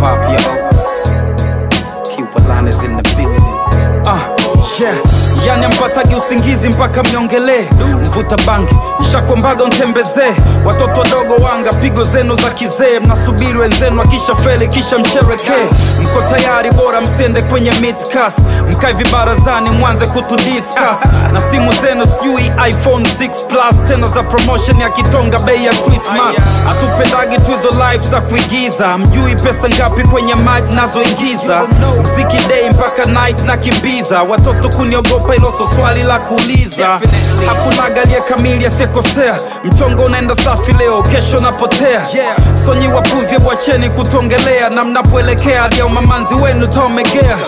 hop, yo. Q is in the building. Ah, yeah. Yani ampatagi usingizi mpaka mniongelee mvuta bangi nshakwambaga ntembezee watoto wadogo wanga pigo zenu za kizee mnasubiri wenzenu akisha feli kisha msherekee mko tayari bora msiende kwenye midcas mkae vibarazani mwanze kutudiscuss na simu zenu sijui iphone 6 plus tena za promotion ya kitonga bei ya christmas hatupendagi tu hizo live za kuigiza mjui pesa ngapi kwenye mic nazoingiza mziki day mpaka night na kimbiza watoto kuniogopa hilo so swali la kuuliza hakunaga aliye kamili asiyekosea mchongo unaenda safi leo kesho napotea sonyi wapuzi bwacheni kutongelea na mnapoelekea hadi ya umamanzi wenu taomegea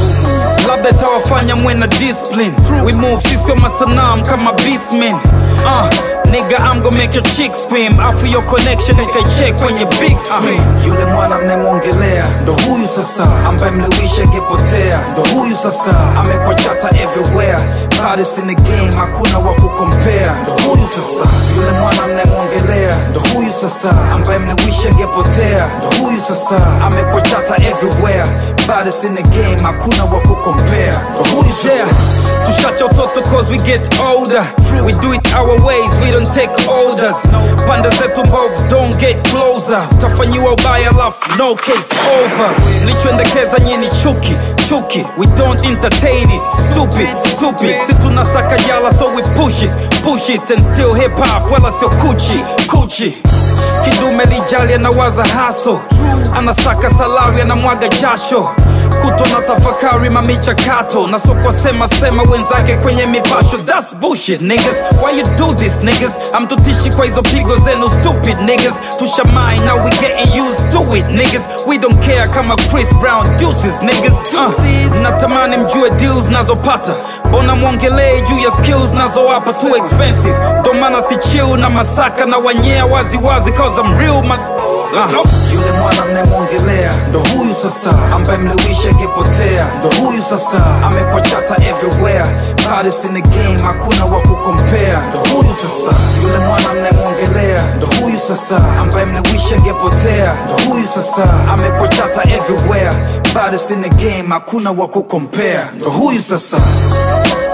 labda itawafanya mwe na discipline we move sisio masanam kama beastmen uh, nigga I'm gonna make your chick scream afu your connection ukaicheck kwenye big screen Yule mwana mnemwongelea ndo huyu sasa, ambaye mliwisha angepotea ndo huyu sasa, amekwa chata everywhere, baddest in the game, hakuna wa kukompea ndo huyu sasa. Yule mwana mnemwongelea ndo huyu sasa, ambaye mliwisha angepotea ndo huyu sasa, amekwa chata everywhere, baddest in the game, hakuna wa kukompea ndo huyu Yeah, sasa. tushacha utoto cause we get older We do it our ways, we don't take orders Pande zetu mbovu, don't get closer Utafanyiwa ubaya lafu, no case over Mlichoendekeza nyini chuki, chuki We don't entertain it, stupid, stupid Si tunasaka jala so we push it, push it And still hip hop, wala sio kuchi, kuchi kidume lijali anawaza haso anasaka salari anamwaga jasho kuto na tafakari mamichakato na sokwa sema sema wenzake kwenye mipasho thats bullshit niggas why you do this niggas amtutishi kwa hizo pigo zenu stupid niggas tushamai now we getting used to it niggas we don't care kama chris brown deuces niggas uh, natamani mjue deals nazopata mbona mwongelee juu ya skills nazowapa too expensive ndo maana si chill na masaka na wanyea wazi wazi cause I'm real ma uh. Yule mwana mnemwongelea ndo huyu sasa, ambaye mliwisha angepotea ndo huyu sasa, amekwa chata everywhere, baddest in the game, hakuna wa kukompea ndo huyu sasa. Yule mwana mnemwongelea ndo huyu sasa, ambaye mliwisha angepotea ndo huyu sasa, amekwa chata everywhere, baddest in the game, hakuna wa kukompea ndo huyu sasa.